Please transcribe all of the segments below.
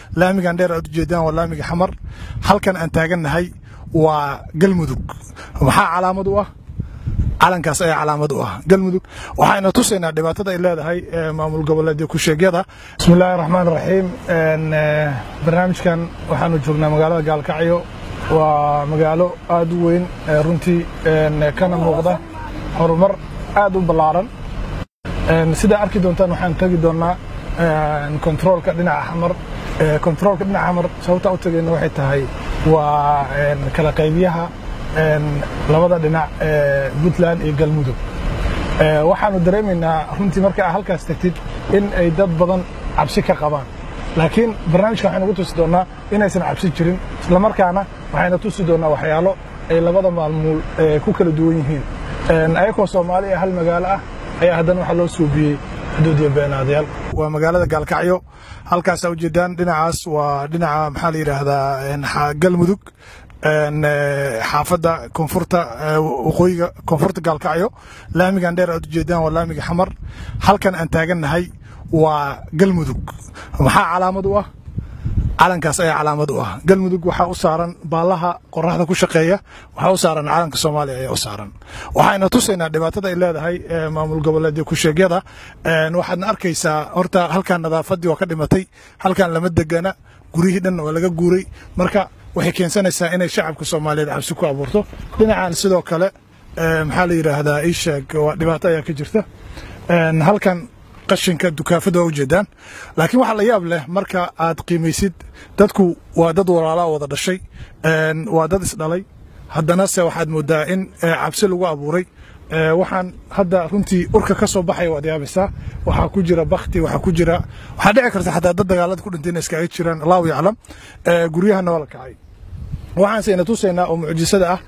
laamigan dheer aad ujeedaan waa laamiga xamar halkan aan taagannahay waa galmudug maxaa calaamad u ah calankaas ayaa calaamad u ah galmudug waxayna tusaynaa dhibaatada ay leedahay maamul goboleedyo kusheegyada bismillahi raxmaan raxiim barnaamijkan waxaanu joognaa magaalada gaalkacyo waa magaalo aad u weyn runtii kana muuqda horumar aad u ballaaran sidaa arki doontaan waxaan tegi doonnaa kontaroolka dhinaca xamar kontaroolka dhinaca xamar sababtaa u tegayna waxay tahay waa kala qaybiyaha labada dhinac puntland iyo galmudug waxaanu dareemaynaa runtii marka aa halkaas tagtid in ay dad badan cabsi ka qabaan laakiin barnaamijka waxaynu ugu tusi doonnaa inaysan cabsi jirin islamarkaana waxayna tusi doonnaa waxyaalo ay labada maalmuul ku kala duwan yihiin ayakoo soomaali ee hal magaalo ah ayaa haddana waxaa loo suubiyey xuduud iyo beenaadayaal waa magaalada gaalkacyo halkaasaa ujeedaan dhinacaas waa dhinaca maxaa la yidhaahdaa galmudug xaafadda koonfurta waqooyiga koonfurta gaalkacyo laamigan dheer aad ujeedaan waa laamiga xamar halkan aan taagannahay waa galmudug maxaa calaamad u ah calankaas ayaa calaamad u ah galmudug waxaa u saaran baallaha qoraxda ku shaqeeya waxaa u saaran calanka soomaaliya ayaa u saaran waxayna tusaynaa dhibaatada ay leedahay maamul goboleedyo kusheegyada waxaadna arkaysaa horta halkan nadaafaddii waa ka dhimatay halkan lama degana guryihii dhan waa laga guuray marka waxay keensanaysaa inay shacabka soomaaliyeed cabsi ku abuurto dhinacan sidoo kale maxaa la yidhaahdaa isheeg waa dhibaato ayaa ka jirta halkan qashinka dukaafada waa ujeedaan laakiin waxaa la yaab leh marka aad qiimaysid dadku waa dad walaalaa wada dhashay waa dad isdhalay haddana se waxaad moodaa in cabsi lagu abuuray waxaan hadda runtii urka ka soo baxaya waad yaabaysaa waxaa ku jira bakti waxaa ku jira waxaa dhici karta xataa dad dagaalada ku dhintay inay iskaga jiraan allahu yaclam guryahana waa la kacay waxaanse ina tusaynaa oo mucjisada ah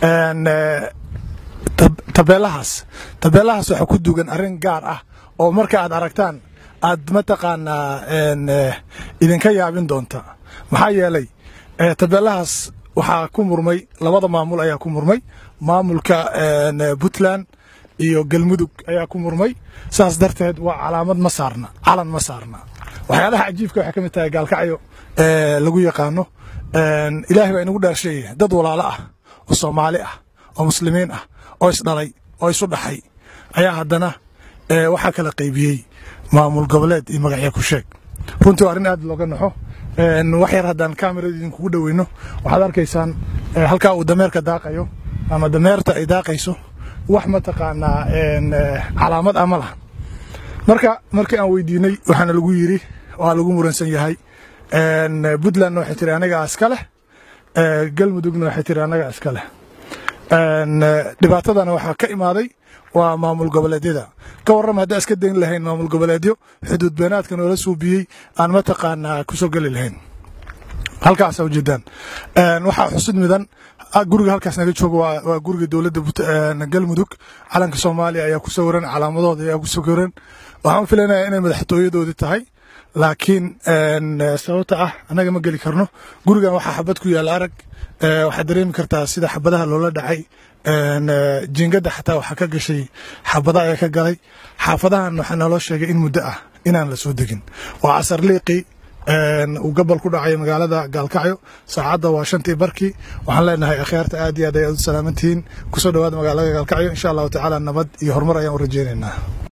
tabeelahaas tabeelahaas waxaa ku dugan arrin gaar ah oo marka aad aragtaan aad mataqaanaa idinka yaabin doonta maxaa yeelay tabeelahaas waxaa ku murmay labada maamul ayaa ku murmay maamulka puntland iyo galmudug ayaa ku murmay saas darteed waa calaamad ma saarna calan ma saarna waxyaalaha cajiibka waxay ka mid tahay gaalkacyo lagu yaqaano ilaahay baa inagu dhaarsheeya dad walaalo ah oo soomaali ah oo muslimiin ah oo isdhalay oo isu dhaxay ayaa haddana waxaa kala qaybiyey maamul goboleed iyo magacyo ku sheeg runtii waa arrin aad looga naxo wax yar haddaan kamerada idinkugu dhoweyno waxaad arkaysaan halkaa uu dameerka daaqayo ama dameerta ay daaqayso wax mataqaanaa calaamad ama laha marka markii aan weydiinay waxaana lagu yiri waa lagu muransan yahay puntlandna waxay tiri anagaa iska leh galmudugna waxay tiri anagaa iska leh dhibaatadana waxaa ka imaaday waa maamul goboleedyada ka warrama haddaan iska dayn lahayn maamul goboleedyo xuduud beenaadka noola suubiyey aan mataqaanaa kusoo geli lahayn halkaasa ujeedaan waxaa xusid midan guriga halkaas naga jooga waa guriga dowladda galmudug calanka soomaaliya ayaa ku sawiran calaamadooda ayaa ku sawiran waxaan filanaya inay madaxtooyadoodii tahay laakiin sababta ah annaga ma geli karno gurigan waxaa xabad ku yaalla arag waxaad dareemi kartaa sida xabadaha loola dhacay jiingada xataa waxaa ka gashay xabada ayaa ka galay xaafadahan waxaa naloo sheegay in muddo ah inaan la soo degin waa casar liiqi uu gabal ku dhacay magaalada gaalkacyo saacadda waa shantii barkii waxaan leenahay akhyaarta aad iyo aad ayaad u salaamantihiin kusoo dhawaada magaalada gaalkacyo insha allahu tacaala nabad iyo horumar ayaan u rajeynaynaa